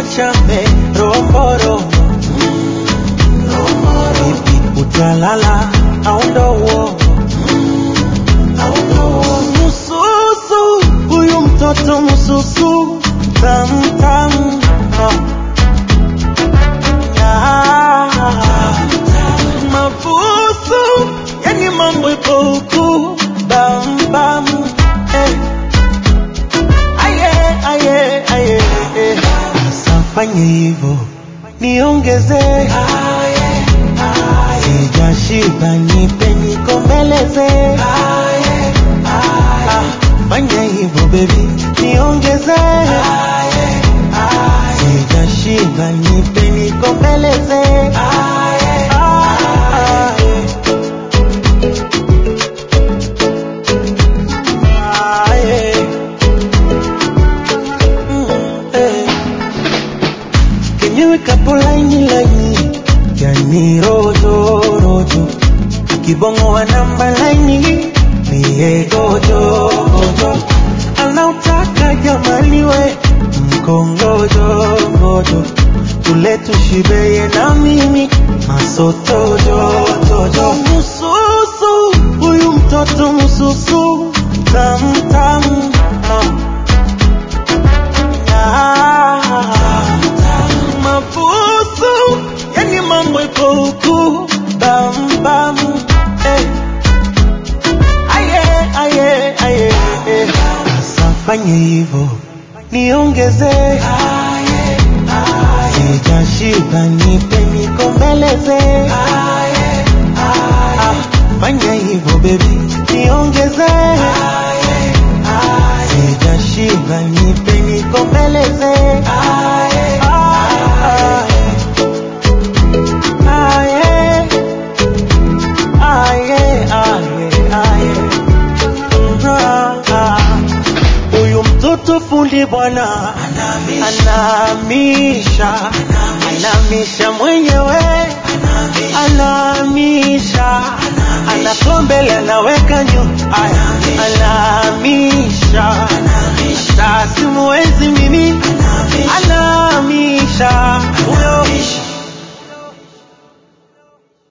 chambe romboro vipi utalala au ndo uongo mususu huyu mtoto mususu tamtam mabusu yani mambo ipo huku bambam eh. aye aye aye eh. Asafanye hivyo niongeze sijashiba nipe nikombeleze Ah, fanya hivyo bebi niongeze sijashiba nipe nikombeleze Ah, ah, yeah. Mm, eh. kenyewe kapo laini laini yani rojo rojo kibongo wa namba laini niye gojo gojo anautaka jamani we mkongojo gojo tule tushibeye na mimi masotojo tojo mususu huyu mtoto mususu tamtam mabusu yani mambo ipo huku bambam eh. aye aye aye eh. asafanye hivyo niongeze sijashiba nipe nikombeleze Ah, fanya hivyo bebi niongeze sijashiba nipe nikombeleze Ah, ah, ah, yeah. Ah, yeah, ah, yeah, ah, yeah. Ah, ah. Huyu mtoto fundi bwana anahamisha, anahamisha mwenyewe, anahamisha, anatoa mbele, anaweka nyuma, Aya, anahamisha, hata simuwezi mimi